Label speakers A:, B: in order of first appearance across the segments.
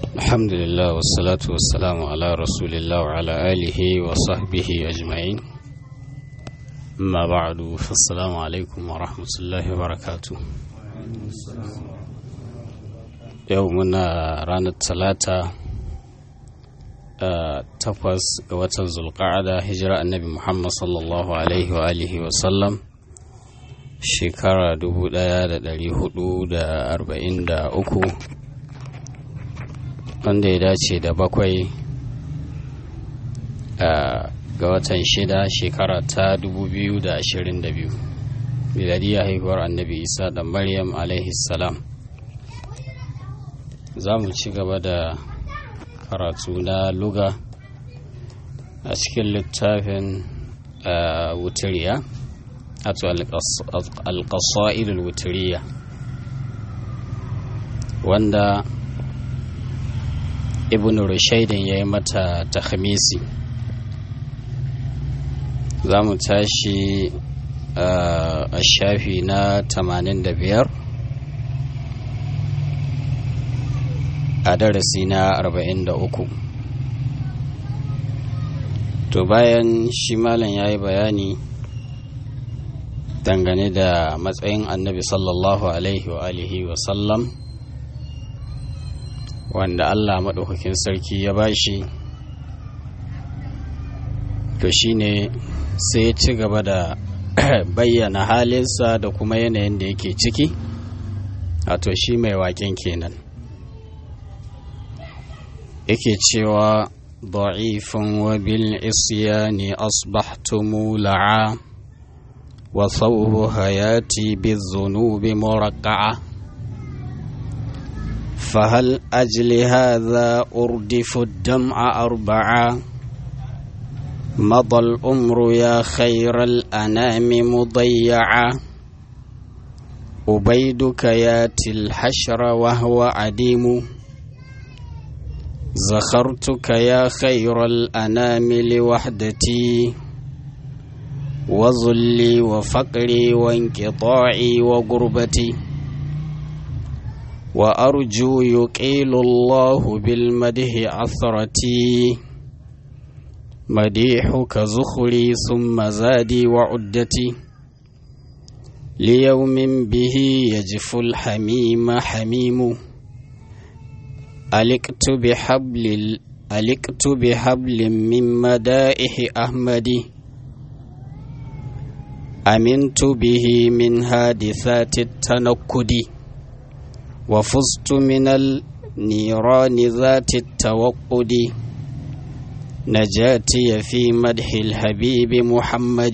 A: الحمد لله والصلاة والسلام على رسول الله وعلى آله وصحبه أجمعين أما بعد فالسلام عليكم ورحمة الله وبركاته يومنا رانا الثلاثة takwas ga watan zulqa'ada hijira annabi muhammad sallallahu alaihi wa alihi wa sallam shekara 1443 wanda ya dace da bakwai ga watan shida shekara ta 2022 miladiyya haihuwar annabi isa da maryam alaihi salam za mu ci gaba da karatu na luga a cikin littafin wutiriya wato alƙasa'ilul wutiriya wanda ibn rushaidin ya yi mata tahamisi za mu tashi a shafi na 85 a darasi na 43 to bayan shi malam ya yi bayani dangane da matsayin annabi sallallahu alaihi wa alihi wa sallam wanda allah maɗaukakin sarki ya bashi to shine sai ya ci gaba da bayyana halinsa da kuma yanayin da yake ciki wato shi mai waƙen kenan yake cewa ضعيفا وبالعصيان أصبحت مولعا وصوب حياتي بالذنوب مرقعة فهل أجل هذا أردف الدمع أربعا مضى الأمر يا خير الأنام مضيعا أبيدك ياتي الحشر وهو عديم زخرتك يا خير الأنام لوحدتي وظلي وفقري وانقطاعي وغربتي وأرجو يقيل الله بالمده عثرتي مديحك زخري ثم زادي وعدتي ليوم به يجف الحميم حميم ألقت بحبل ألقت بحبل من مدائح أحمد أمنت به من حادثات التنكد وفزت من النيران ذات التوقد نجاتي في مدح الحبيب محمد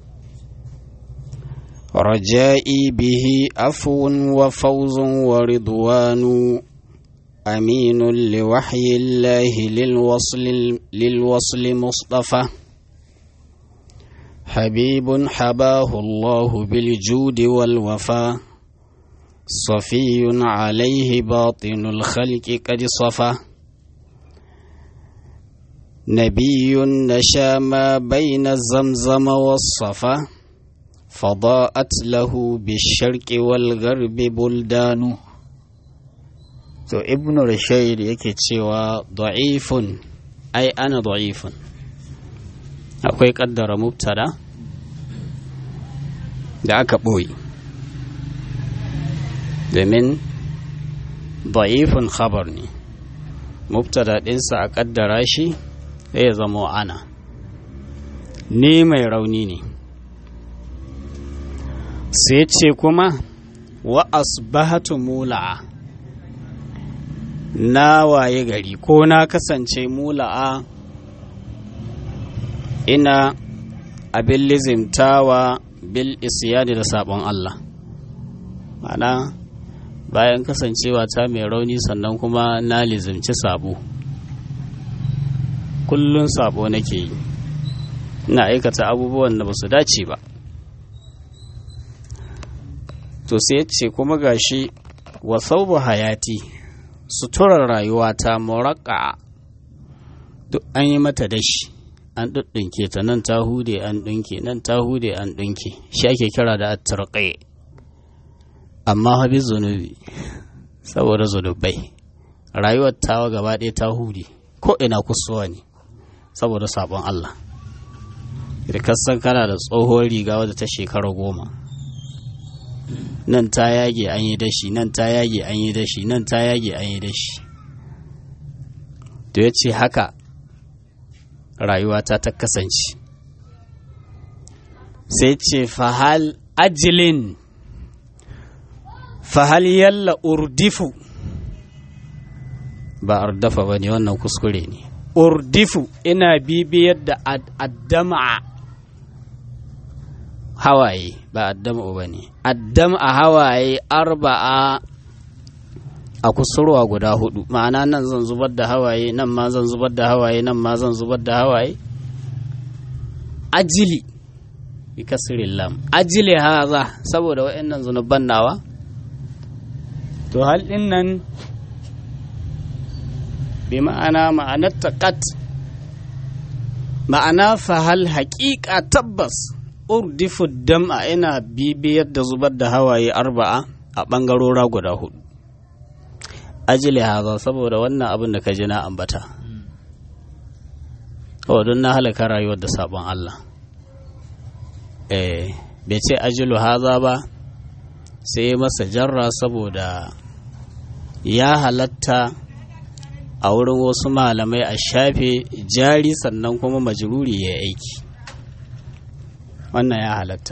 A: رجائي به عفو وفوز ورضوان أمين لوحي الله للوصل للوصل مصطفى حبيب حباه الله بالجود والوفاء صفي عليه باطن الخلق قد صفى نبي نشا ما بين الزمزم والصفا فضاءت له بالشرق والغرب بلدان to ibn rashaid yake cewa da'ifun ai ana da'ifun akwai kaddara mubtada da aka ɓoye domin da'ifun khabar ne mubtada ɗinsa a kaddara shi ya zama ana ni mai rauni ne sai ce kuma wa asbahatu mula'a na waye gari ko na kasance mula'a ina abin lizimtawa bil isyani da sabon Allah mana bayan kasancewa ta mai rauni sannan kuma na lizimci sabo kullun sabo nake yi ina aikata abubuwan da ba su dace ba to sai ce kuma gashi wa saubu hayati suturar rayuwata muraka duk an yi mata dashi an ɗuɗɗunke ta nan ta hude an ɗunke nan ta hude an ɗunke shi ake kira da attarƙe amma habi zunubi saboda zunubai rayuwar tawa gaba ɗaya ta hude ko ina kusuwa ne saboda sabon Allah da kasan kana da tsohon riga wadda ta shekara goma nan ta yage an yi dashi nan ta yage an yi dashi nan ta yage an yi dashi to ya ce haka rayuwata ta kasance sai ce fahal ajilin fahal yalla urdifu ba ardafa ba ne wannan kuskure ne urdifu ina bibiyar da addama hawaye ba addama ba ne addama hawaye arba'a a kusurwa guda hudu ma'ana nan zan zubar da hawaye nan ma zan zubar da hawaye nan ma zan zubar da hawaye ajili bi kasirin lam ajili haza saboda wa'annan zunuban nawa to hal din nan bi ma'ana ma'anar taqat ma'ana fa hal haƙiƙa tabbas urdifu dam'a ina bibiyar da zubar da hawaye arba'a a ɓangarora guda hudu ajili haza saboda wannan abin da ka ji na ambata oh don na halaka rayuwar da sabon Allah eh bai ce ajilu haza ba sai masa jarra saboda ya halatta a wurin wasu malamai a shafe jari sannan kuma majruri ya aiki wannan ya halatta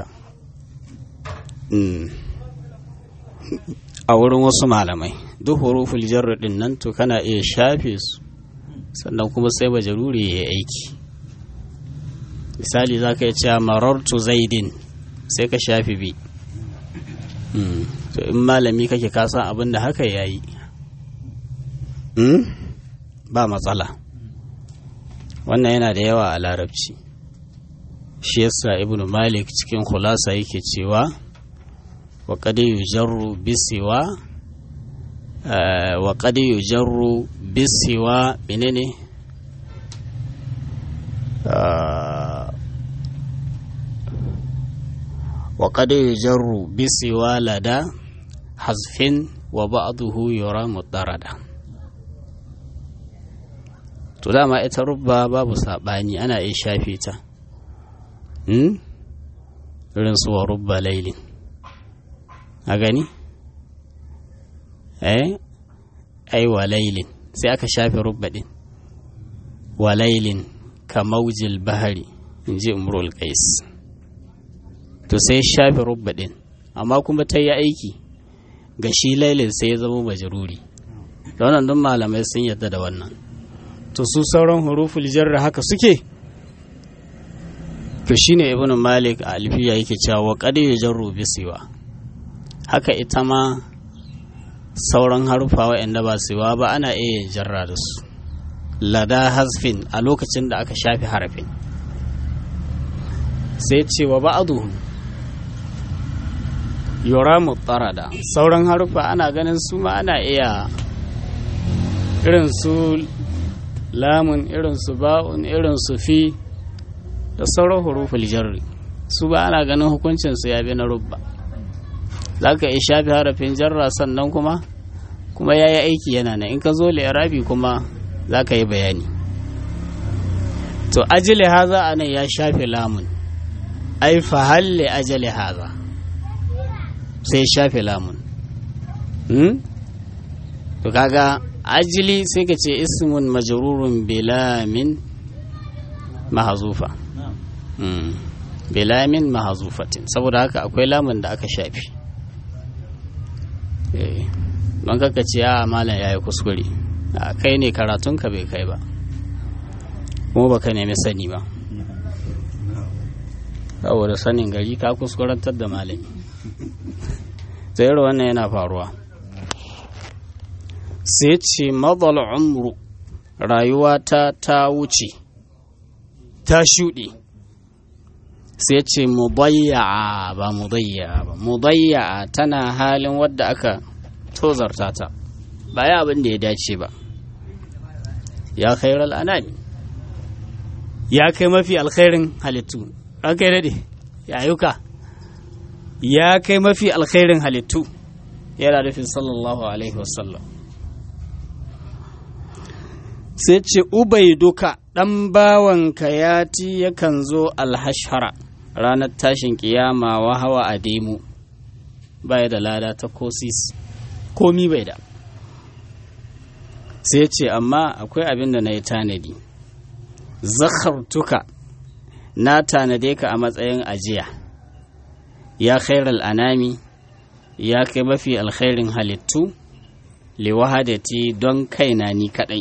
A: a wurin wasu malamai duk huruful jarra din nan to kana iya shafe su sannan kuma sai majruri ya aiki misali za ka yi cewa marartu zaidin sai ka shafe bi to in malami kake kasan abin da haka ya yi ba matsala wannan yana da yawa a larabci shi yasa ibnu malik cikin khulasa yake cewa wa qad yujarru bisiwa wa qad yujarru bisiwa menene wa qad yujarru bisiwa lada hazfin wa ba'dahu yura mutarada to dama ita rubba babu saɓani ana iya shafe ta irin su wa rubba lailin a gani eh ai wa lailin sai aka shafe rubba din wa lailin ka maujil bahari in ji umrul qais to sai shafe rubba din amma kuma ta yi aiki ga shi lailin sai ya zama majruri da wannan duk malamai sun yarda da wannan to su sauran huruful jarra haka suke to shine ibnu malik a alfiya yake cewa wa qad yujarru bisiwa haka ita ma sauran harufa waɗanda ba siwa ba ana iya jarra da su lada hasfin a lokacin da aka shafi harafin sai ce wa ba'aduhum yura mutarada sauran harufa ana ganin su ma ana iya irin su lamun irin su ba'un irin su fi da sauran huruful jarri su ba ana ganin hukuncin su ya bi na rubba za ka iya shafi harafin jarra sannan kuma kuma ya yi aiki yana nan in ka zo li'irabi kuma za ka yi bayani to ajili haza a nan ya shafi lamun ai fahalle ajali haza sai shafi lamun to kaga ajili sai ka ce ismun majrurun bilamin mahazufa bilamin mahazufatin saboda haka akwai lamun da aka shafi don kaka ce a malam ya yi kuskure a kai ne karatunka bai kai ba kuma baka nemi sani ba saboda sanin gari ka kuskurantar da malami tsayar wannan yana faruwa sai ce madal umru rayuwata ta wuce ta shuɗe sai ce mudayya ba mudayya ba mudayya tana halin wadda aka tozarta ta ba ya abin da ya dace ba ya khairal anami ya kai mafi alkhairin halittu an kai daɗe ya yuka ya kai mafi alkhairin halittu yana nufin sallallahu alaihi wasallam sai ce ubai duka ɗan bawanka ya ti yakan zo alhashara ranar tashin kiyama wa hawa a demu baya da lada ta kosis komi bai da sai ce amma akwai abin da na yi tanadi zakhartuka na tanade ka a matsayin ajiya ya khairal anami ya kai mafi alkhairin halittu liwahadati don kaina ni kadai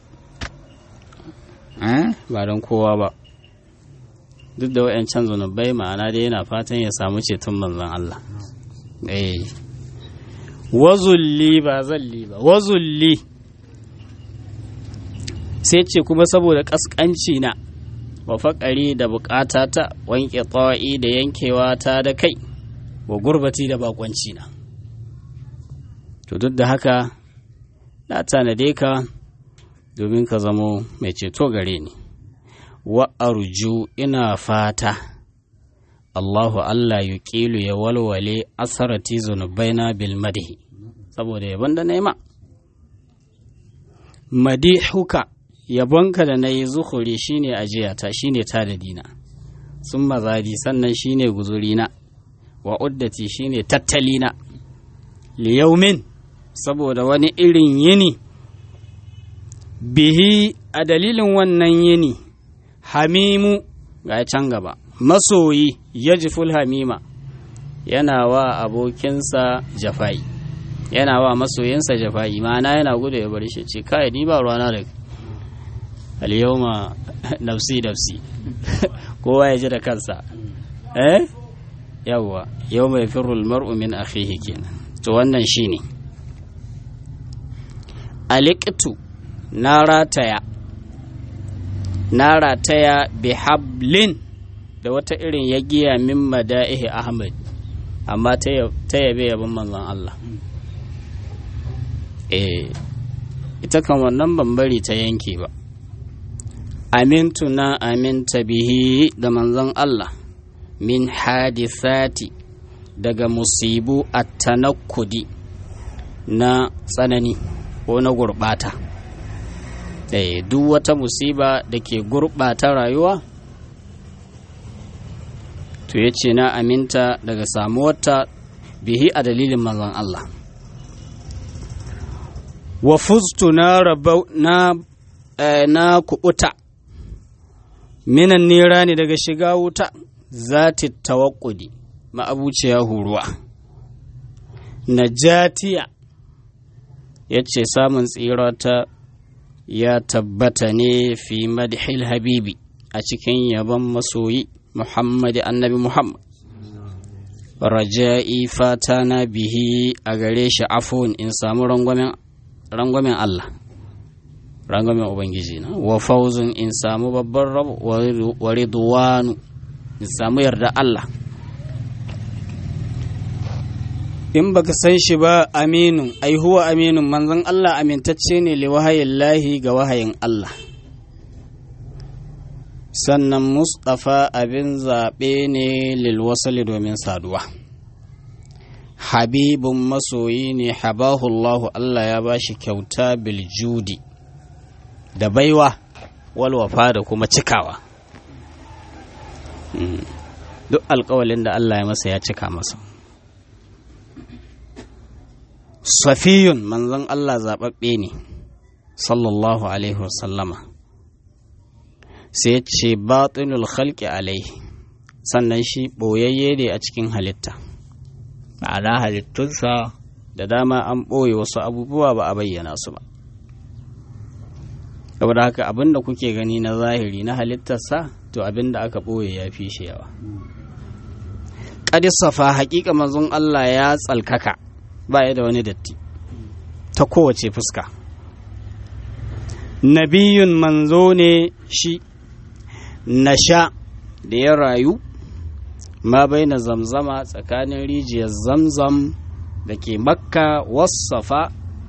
A: ba don kowa ba duk da wa'yancan zunubai ma'ana dai yana fatan ya samu ceton manzon Allah eh wazulli ba zalli ba wazulli sai ce kuma saboda kaskanci na wa faƙari da bukata ta wanke tsawa'i da yankewa ta da kai wa gurbati da bakwanci na to duk da haka na tanade ka domin ka zamo mai ceto gare ni wa arju ina fata Allahu Allah yuqilu ya walwale asarati zunubaina bil madhi saboda yabon da naima madihuka yabonka da nayi zuhuri shine ajiyata shine tadadina sun mazadi sannan shine guzurina wa uddati shine tattalina liyaumin saboda wani irin yini bihi a dalilin wannan yini hamimu ga can gaba masoyi yajiful hamima yana wa abokinsa jafa'i yana wa masoyinsa jafa'i ma'ana yana gudu ya bari shi ce kai ni ba ruwana da al-yawma nafsi nafsi kowa ya ji da kansa eh yawwa yawma yafirru al-mar'u min akhihi kenan to wannan shine aliqtu na rataya na rataya bihablin da wata irin ya giya min mada'ihi ahmad amma ta yabe yabin manzon Allah eh ita kan wannan bambari ta yanke ba amintu na aminta bihi da manzon Allah min hadisati daga musibu at-tanakkudi na tsanani ko na gurbata eh duk wata musiba da ke gurbata rayuwa to ya ce na aminta daga samuwarta bihi a dalilin manzon Allah wa fuztu na rabau na na kubuta minan nera ne daga shiga wuta zati tawakkudi ma'abuciya huruwa najatiya ya ce samun tsirata ya tabbata ne fi madhil habibi a cikin yabon masoyi Muhammad annabi Muhammad raja'i fata na bihi a gare shi afon in samu rangwamen Allah rangwamen Ubangiji na wa fauzun in samu babban rabu wa ridwanu in samu yarda Allah in baka san shi ba aminun ai huwa aminun manzon Allah amintacce ne li wahayin lahi ga wahayin Allah sannan mustapha abin zaɓe ne lilwasali domin saduwa habibun masoyi ne habahullahu Allah ya ba shi kyauta biljudi da baiwa walwafa da kuma cikawa duk alkawalin da Allah ya masa ya cika masa safiyun manzon Allah zaɓaɓɓe ne sallallahu alaihi wasallama sai ce batinul khalqi alaihi sannan shi ɓoyayye ne a cikin halitta ma'ana halittunsa da dama an ɓoye wasu abubuwa ba a bayyana su ba saboda haka abin da kuke gani na zahiri na halittarsa to abin da aka ɓoye ya fi shi yawa safa haƙiƙa manzon Allah ya tsalkaka baya da wani datti ta kowace fuska nabiyun manzo ne shi nasha da ya rayu ma bai na zamzama tsakanin rijiyar zamzam da ke makka wasafa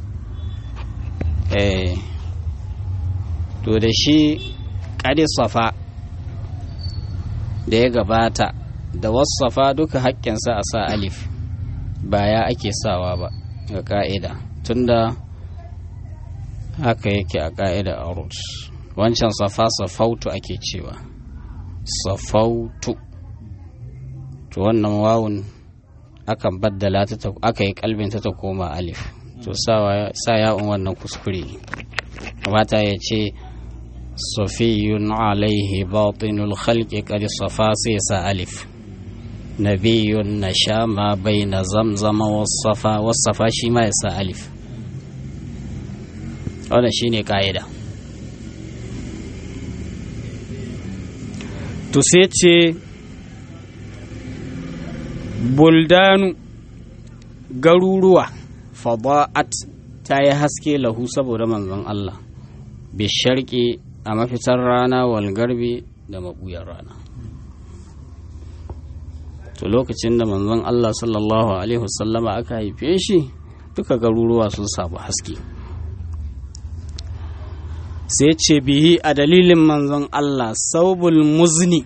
A: eh to da shi safa da ya gabata da wasafa duka haƙƙinsa a sa alif ba ya ake sawa ba ga ƙa'ida tunda haka yake a ƙa'ida arut wancan safa safautu ake cewa safautu to wannan wawun akan baddala ta aka yi kalbinta ta koma alif to sa ya'un wannan kuskure ne kamata ya ce safiyun alaihi batinul khalqi qad safa sai sa alif nabiyun nasha ma baina zamzama wasafa wasafa shi ma ya sa alif wannan shine ka'ida to sai ce buldanu garuruwa fada'at ta yi haske lahu saboda manzon Allah bisharki a mafitar rana walgarbi da mabuyar rana to lokacin da manzon Allah sallallahu alaihi wasallama aka haife shi duka garuruwa sun samu haske sai ce bihi a dalilin manzon Allah saubul muzni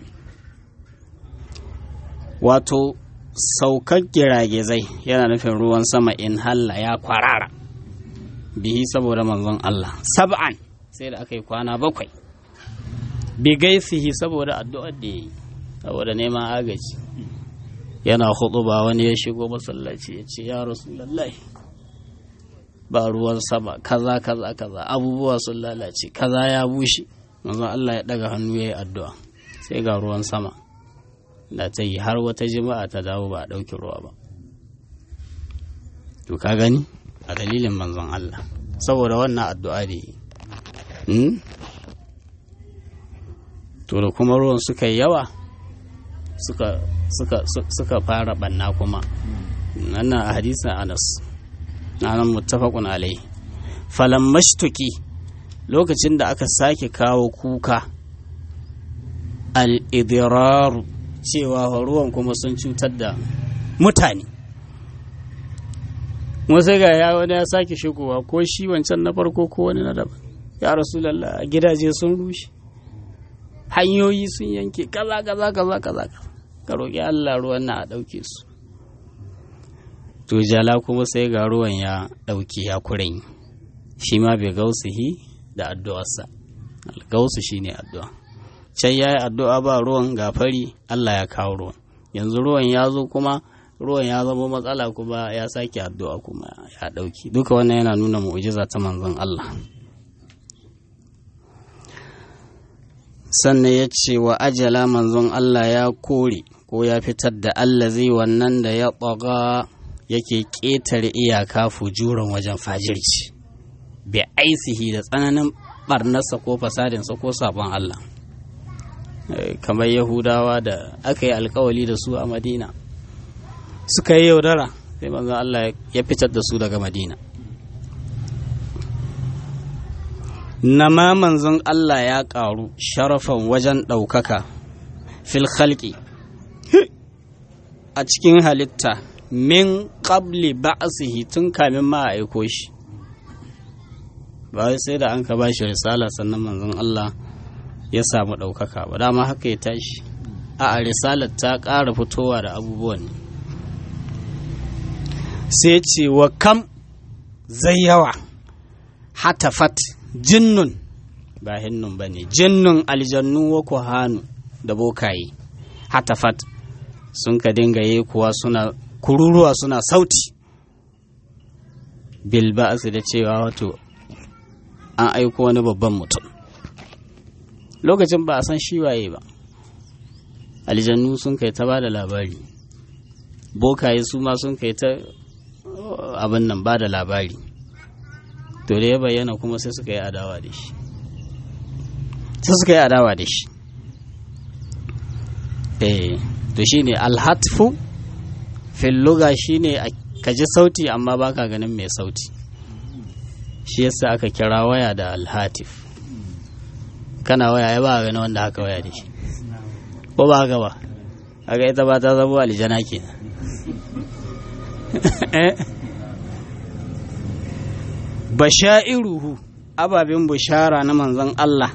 A: wato saukar giragizai yana nufin ruwan sama in halla ya kwarara bihi saboda manzon Allah sab'an sai da aka yi kwana bakwai bigaisihi saboda addu'ar da ya yi saboda neman agaji yana hudu ba wani ya shigo masallaci ya ce ya rasulullahi ba ruwan sama kaza kaza kaza abubuwa sun lalace kaza ya bushe manzon Allah ya daga hannu ya yi addu'a sai ga ruwan sama da ta yi har wata jima'a ta dawo ba a ɗauki ruwa ba to ka gani a dalilin manzon Allah saboda wannan addu'a da yi to da kuma ruwan suka yi yawa suka suka suka fara banna kuma wannan a hadisin Anas nan muttafaqun alai falan mashtuki lokacin da aka sake kawo kuka al-idraru cewa ruwan kuma sun cutar da mutane wasu ga ya wani ya sake shigowa ko shi wancan na farko ko wani na daban ya rasulallah gidaje sun rushe hanyoyi sun yanke kaza kaza kaza kaza ka roƙi Allah ruwan na a ɗauke su to jala kuma sai ga ruwan ya ɗauke ya kuren shi ma bai gausihi da addu'arsa gausu shine addu'a can ya yi addu'a ba ruwan gafari Allah ya kawo ruwan yanzu ruwan ya zo kuma ruwan ya zama matsala kuma ya sake addu'a kuma ya ɗauki duka wannan yana nuna mu'ujiza ta manzon Allah sannan ya ce wa ajala manzon Allah ya kore ko ya fitar da Allah zai wannan da ya ɓaga yake ƙetare iyaka fujuran wajen fajirci bi aisihi da tsananin barnarsa ko fasadinsa ko sabon Allah kamar yahudawa da aka yi alkawali da su a madina suka yi yaudara sai manzon Allah ya fitar da su daga madina nama manzon Allah ya ƙaru sharafan wajen ɗaukaka fil khalqi a cikin halitta min qabli ba'sihi tun kamin ma a aiko shi ba sai da an ka ba shi risala sannan manzon Allah ya samu ɗaukaka ba dama haka ya tashi a risalar ta ƙara fitowa da abubuwan sai ce wa kam zai yawa hatafat jinnun ba hinnun ba ne jinnun aljannu wa kuhanu da bokaye hatafat sun ka dinga yi kuwa suna kururuwa suna sauti bilba'asu da cewa wato an aiko wani babban mutum lokacin ba a san shi waye ba aljannu sun kai ta ba da labari bokaye su ma sun kai ta abin nan ba da labari to da ya bayyana kuma sai suka yi adawa da shi sai suka yi adawa da shi eh to shine alhatfu fil luga shine ka ji sauti amma baka ganin mai sauti shi yasa aka kira waya da alhatif kana waya ya ba gani wanda haka waya da shi ko ba haka ba haka ita ba ta zama aljana ke basha'iruhu ababen bushara na manzon Allah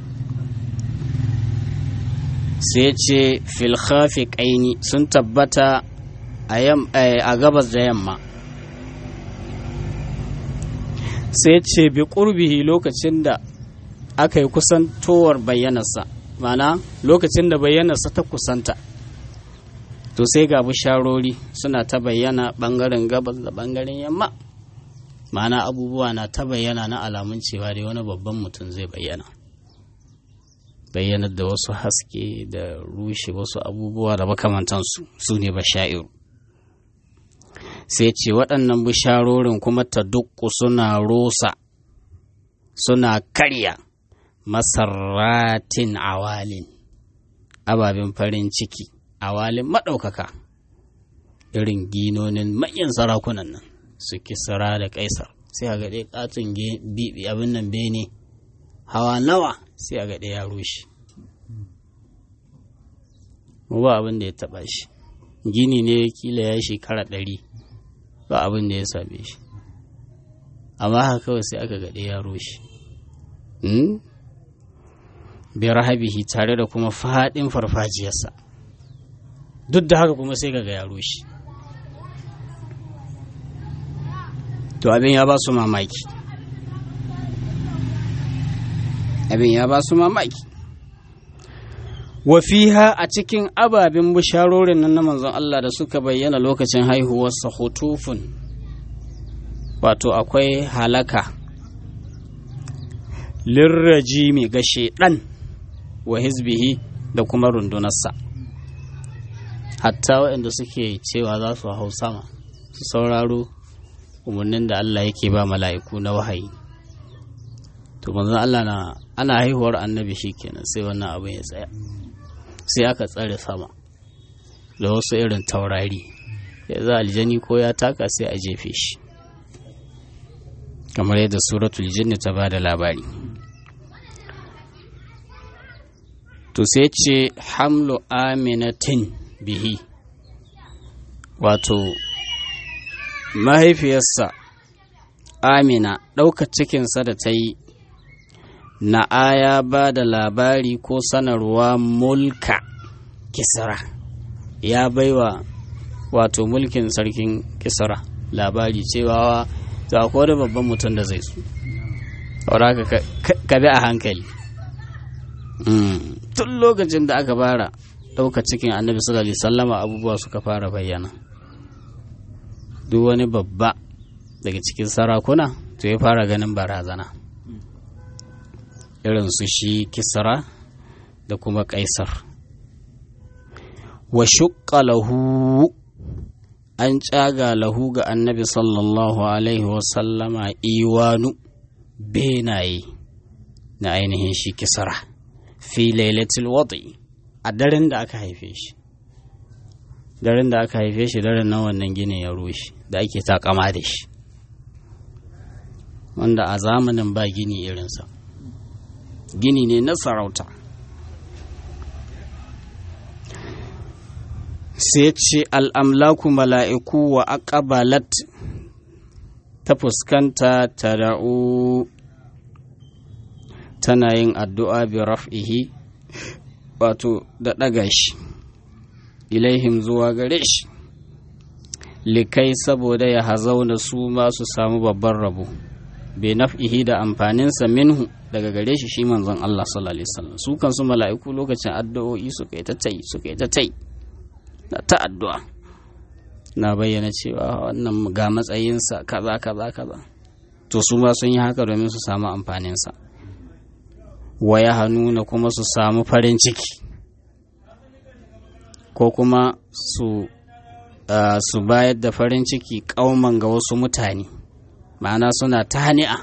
A: sai ce filhafi ƙaini sun tabbata a gabas da yamma sai ce bi ƙurbihi lokacin da aka yi kusantowar bayyanarsa mana lokacin da bayyanarsa ta kusanta to sai ga bisharori suna ta bayyana ɓangaren gabas da ɓangaren yamma mana abubuwa na ta bayyana na alamun cewa dai wani babban mutum zai bayyana bayyanar da wasu haske da rushe wasu abubuwa da makamantansu su ne bashairu sai ce waɗannan bisharorin kuma ta dukku suna rosa suna karya masarratin awalin ababen farin ciki awalin maɗaukaka irin ginonin manyan sarakunan nan su kisra da kaisar sai a gaɗe ƙaton bibi abin nan bene hawa nawa sai a gaɗe ya rushe mu ba abin da ya taɓa shi gini ne kila ya shekara ɗari ba abin da ya same shi amma haka kawai sai aka gaɗe ya rushe bi rahabihi tare da kuma faɗin farfajiyarsa duk da haka kuma sai kaga ya rushe to abin ya ba su mamaki abin ya ba su mamaki wafiha a cikin ababen bisharorin nan na manzon Allah da suka bayyana lokacin haihuwarsa hutufun wato akwai halaka lirraji mai gashe ɗan wa hizbihi da kuma rundunarsa hatta waɗanda suke cewa za su hau sama su sauraro umarnin da Allah yake ba mala'iku na wahayi to manzon Allah na ana haihuwar annabi kenan sai wannan abin ya tsaya sai aka tsare sama da wasu irin taurari ya za aljani ko ya taka sai a jefe shi kamar yadda suratul jinni ta ba da labari to sai ce hamlu aminatin bihi wato mahaifiyarsa amina ɗaukar cikinsa da ta yi na aya ba da labari ko sanarwa mulka kisra ya baiwa wato mulkin sarkin kisra labari cewa za ko da babban mutum da zai su ka bi a hankali tun lokacin da aka fara ɗauka cikin annabi sallallahu alaihi sallama abubuwa suka fara bayyana duk wani babba daga cikin sarakuna to ya fara ganin barazana irin su shi kisra da kuma kaisar wa shuƙa lahu an caga lahu ga annabi sallallahu alaihi wasallama iwanu benaye na ainihin shi kisra fi lailatul wadi a daren da aka haife shi daren da aka haife shi daren nan wannan ginin ya rushe da ake takama da shi wanda a zamanin ba gini irinsa gini ne na sarauta sai ce al'amlaku mala'iku wa aqbalat ta fuskanta ta da'u tana yin addu'a bi raf'ihi wato da ɗaga shi ilaihim zuwa gare shi likai saboda ya hazauna su ma su samu babban rabo bai naf'ihi da amfaninsa minhu daga gare shi shi manzon Allah sallallahu alaihi wasallam su kansu mala'iku lokacin addu'o'i suka yi ta tai suka yi ta tai na ta addu'a na bayyana cewa wannan ga matsayinsa kaza kaza kaza to su ma sun yi haka domin su samu amfaninsa wa ya na kuma su samu farin ciki ko kuma su su bayar da farin ciki kauman ga wasu mutane ma'ana suna ta hani'a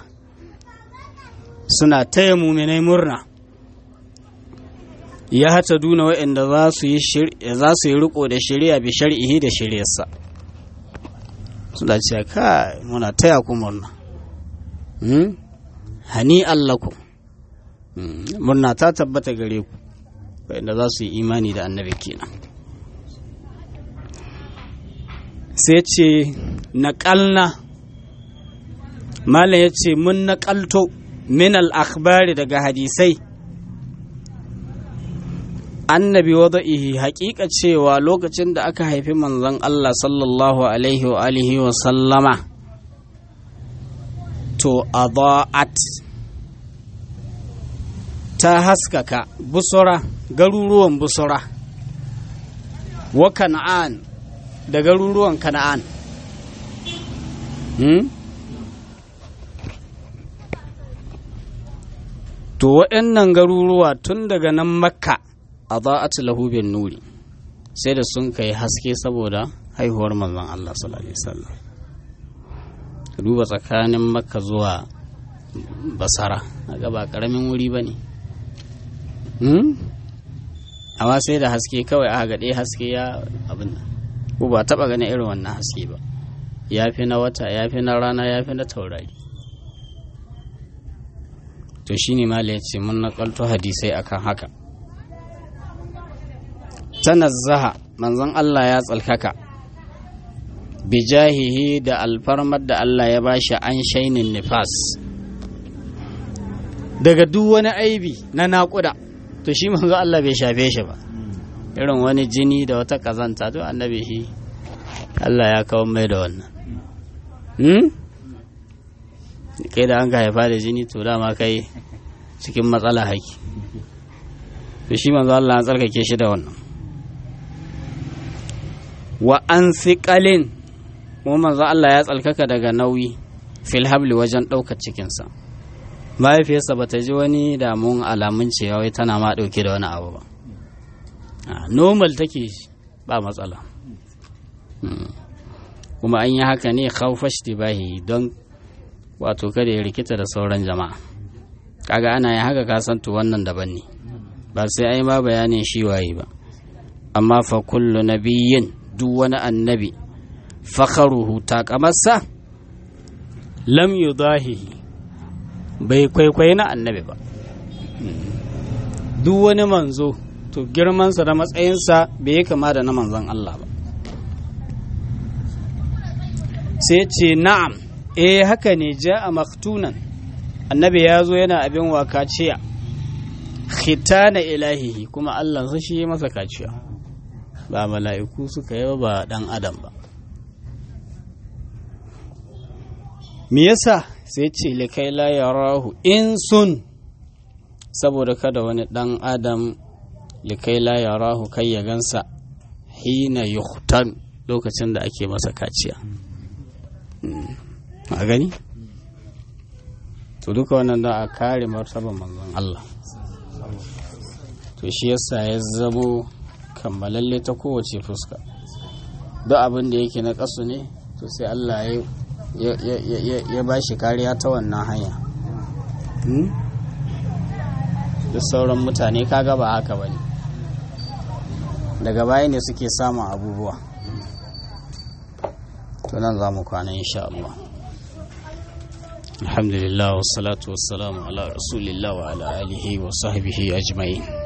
A: suna taya muminai murna ya hata duna waɗanda za su yi riko da shari'a bi shari'ihi da shari'arsa suna cewa kai muna taya ku murna hani allaku murna ta tabbata gare ku waɗanda za su yi imani da annabi kenan sai ce naƙalna malam ya ce mun naƙalto min al-akhbari daga hadisai annabi wada'ihi haƙiƙa cewa lokacin da aka haifi manzon Allah sallallahu alaihi wa alihi wa sallama to adaat ta haskaka busura garuruwan busura wa kan'an da garuruwan kan'an hmm? to waɗannan garuruwa tun daga nan makka a za'atu lahubin nuri sai da sun kai haske saboda haihuwar manzon Allah sallallahu alaihi wasallam duba tsakanin makka zuwa basara ga ba karamin wuri ba ne amma sai da haske kawai aka gaɗe haske ya abin ko ba taɓa ganin irin wannan haske ba ya fi na wata ya fi na rana ya fi na taurari to shi ne ma ya ce mun naƙalto hadisai akan haka tanazzaha manzon Allah ya tsalkaka bijahihi da alfarmar da Allah ya bashi an shainin nifas daga duk wani aibi na naƙuda to shi manzo Allah bai shafe shi ba irin wani jini da wata kazanta to annabi shi Allah ya kawo mai da wannan hmm? kai da an ka haifa da jini to dama kai cikin matsala haki to shi manzo Allah ya tsarkake shi da wannan wa an siƙalin kuma manzo Allah ya tsalkaka daga nauyi fil habli wajen ɗaukar cikinsa mahaifiyarsa ba ta ji wani damun alamun cewa wai tana ma ɗauke da wani abu ba normal take ba matsala kuma an yi haka ne khawfash tibahi don wato kada ya rikita da sauran jama'a kaga ana yin haka kasantu wannan daban ne ba sai ai ma bayanin shi waye ba amma fa kullu nabiyyin duk wani annabi fakharuhu takamarsa lam yudahihi bai kwaikwayi na annabi ba duk wani manzo to girmansa da matsayinsa bai yi kama da na manzon Allah ba sai ce na'am eh haka ne ja a maktunan annabi ya zo yana abin wa kaciya khitana ilahihi kuma Allah sa shi masa kaciya ba mala'iku suka yi ba dan adam ba me yasa sai ce likai la yarahu in sun saboda kada wani dan adam likai la yarahu kai ya gansa hina yuhtan lokacin da ake masa kaciya a gani to duka wannan da a kare martaban manzon Allah to shi yasa ya zamo kammalalle ta kowace fuska duk abin da yake na kasu ne to sai Allah ya ya ba shi kariya ta wannan hanya da sauran mutane kaga ba haka ba ne daga baya ne suke samun abubuwa to nan za mu kwana insha Allah alhamdulillah wassalatu wassalamu ala rasulillah wa ala alihi wa sahbihi ajma'in